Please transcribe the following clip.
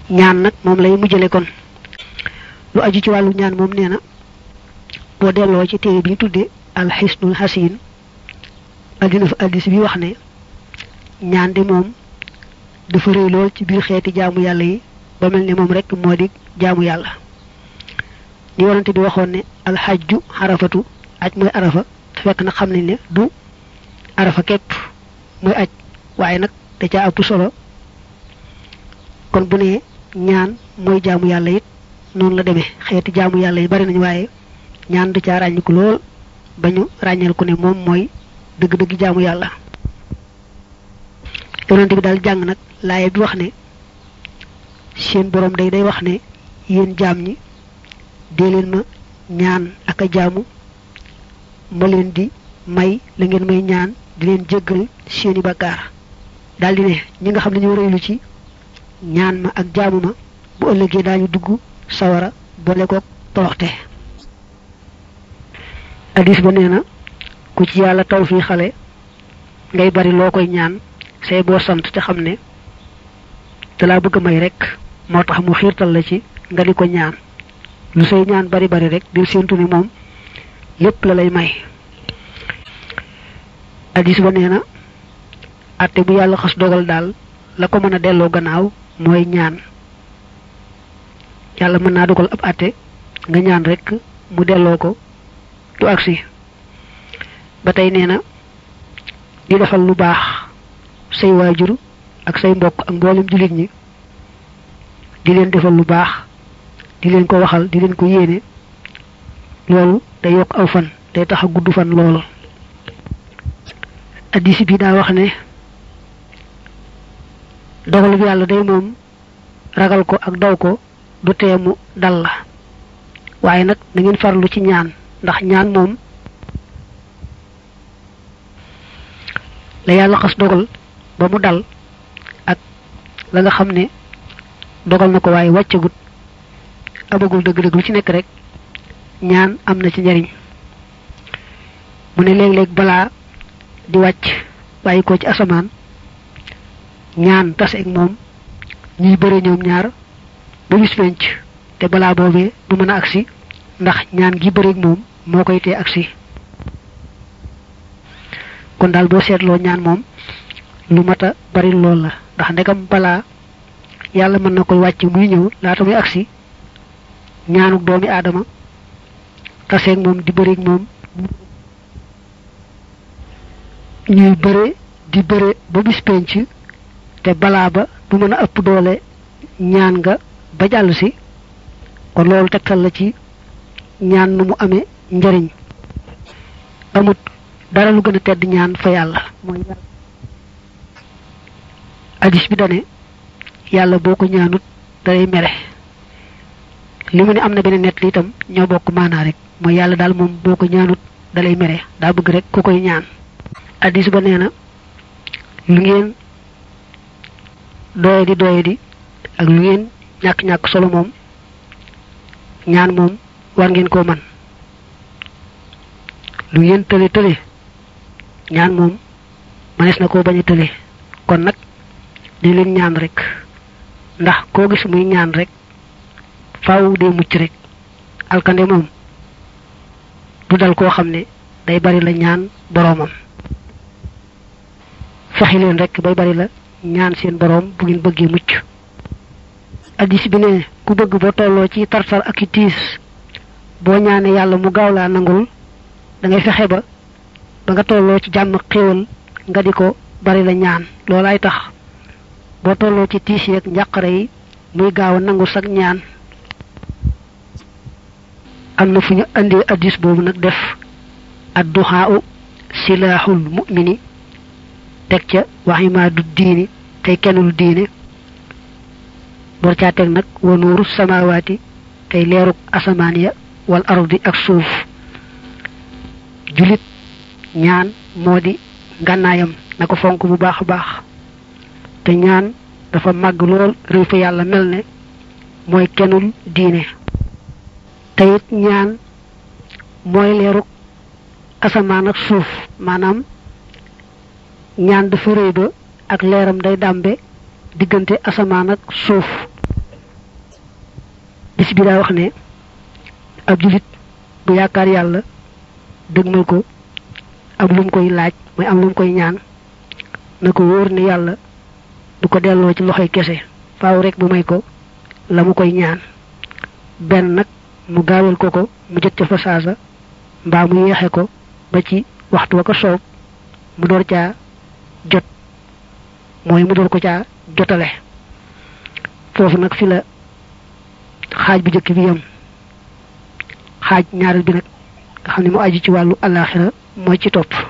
ñaan nag moom lay mujjale kon lu aju ci wàllu ñaan moom nee na boo delloo ci téere bi ñu tuddee alxisnul xasin addina fa addis bi wax ne ñaan de moom dafa rëy lool ci biir xeeti jaamu yàlla yi ba mel ne moom rek moo di jaamu yàlla ni warante bi waxoon ne alxajju xarafatu aj mooy arafa te fekk nag xam nañ ne du arafa képp mooy aj waaye nag da caa ëpp solo kon bu ne ñaan mooy jaamu yàlla it noonu la demee xeeti jaamu yàlla yi bari nañu waaye ñaan da caa ràññiku lool ba ñu ràññeel ku ne moom mooy dëgg-dëgg jaamu yàlla yonent bi daal jàng nag laaye bi wax ne seen borom day day wax ne yéen jaam ñi dee leen ma ñaan ak a jaamu ma leen di may la ngeen may ñaan di leen jéggal seeni bakkaar daldi ne ñi nga xam ne ñoo rëylu ci ñaan ma ak jaamu ma bu ëllëgee daañu dugg sawara boole koog toroxte hadis ba nee na ku ci yàlla taw fii xale ngay bari loo koy ñaan say boo sant te xam ne te laa bëgg may rek moo tax mu xiirtal la ci nga di ko ñaan lu say ñaan bari bari rek di séentu ni moom lépp la lay may hadis ba nee na atte bu yàlla xas dogal daal la ko mën a delloo gannaaw mooy ñaan yàlla mën naa dogal ab atte nga ñaan rek mu delloo ko du agsi ba tey nee na di defal lu baax say waajur ak say mbokk ak mboolem jullit ñi di leen defal lu baax di leen ko waxal di leen ko yéene loolu day yokk aw fan day tax a gudd fan loolu addis bi daa wax ne dogal bi yàlla day moom ragal ko ak daw ko du teemu dal la waaye nag na ngeen farlu ci ñaan ndax ñaan moom la yàlla xas dogal ba mu dal ak la nga xam ne dogal na ko waaye wàccagut amagul dëgg-dëgg lu ci nekk rek ñaan am na ci njariñ mu ne léeg-léeg balaa di wàcc bàyyi ko ci asamaan ñaan tase ak moom ñuy bëre ñoom ñaar ba bis penc te balaa boobee du mën a agsi ndax ñaan gi bëre ak moom moo koy tee agsi kon daal boo seetloo ñaan moom lu mat a bari lool la ndax ndegam balaa yàlla mën na koy wàcc muy ñëw laata muy agsi ñaanuk doomi aadama taseeg moom di bëreeg moom ñuy bëre di bëre ba bis penc te balaa ba du mën a ëpp doole ñaan nga ba jàll si kon loolu tegtal la ci ñaan nu mu amee njariñ amut dara lu gën a tedd ñaan fa yàlla mooy yàlla hadis bi dane yàlla boo ko ñaanut dalay mere li mu ne am na beneen nett li itam ñoo bokk maanaa rek mooy yàlla daal moom boo ko ñaanut dalay mere daa bëgg rek ku koy ñaan hadis ba nee na lu ngeen doye di doye di ak lu ngeen ñàkk-ñàkk solo moom ñaan moom war ngeen koo man lu ngeen tële tële ñaan moom manees na koo bañ a tële kon nag di leen ñaan rek ndax koo gis muy ñaan rek faaw dee mucc rek alkande moom du dal koo xam ne day bari la ñaan boroomam fexi leen rek bay bari la ñaan seen boroom bu ngeen bëggee mucc addis bi ne ku bëgg ba tolloo ci tartar ak i tiis boo ñaane yàlla mu gaaw laa nangul da ngay fexe ba ba nga tolloo ci jàmm xéewal nga di ko bari la ñaan loolaay tax boo tolloo ci tiis yeeg njàqare yi muy gaaw a nangu sag ñaan am na fu ñu andee addis boobu nag def adduxaa silaaxul mu'mini teg ca waximaadu diini tey kennul diine door caa teg nag wa nuuru samawaati tey leeruk asamaan ya wal ardi ak suuf julit ñaan moo di ngànnaayam na ko fonk bu baax a baax te ñaan dafa màgg lool réew fa yàlla mel ne mooy kennul diine te it ñaan mooy leeruk asamaan ak suuf maanaam ñaan dafa rëy ba ak leeram day dàmbe diggante asamaan ak suuf bis bi daa wax ne ab julit bu yaakaar yàlla dëgmal ko am lu mu koy laaj mooy am lu mu koy ñaan na ko wóor ne yàlla du ko delloo ci loxoy kese faaw rek mu may ko la mu koy ñaan benn nag mu gaawal ko ko mu jot ca fa saasa mbaa mu yeexe ko ba ci waxtu wa ko soob mu door caa jot mooy mu door ko caa jotale foofu nag fi la xaaj bu jëkk bi yam xaaj ñaareel bi nag nga xam ne mu aju ci wàllu alaxira mooy ci topp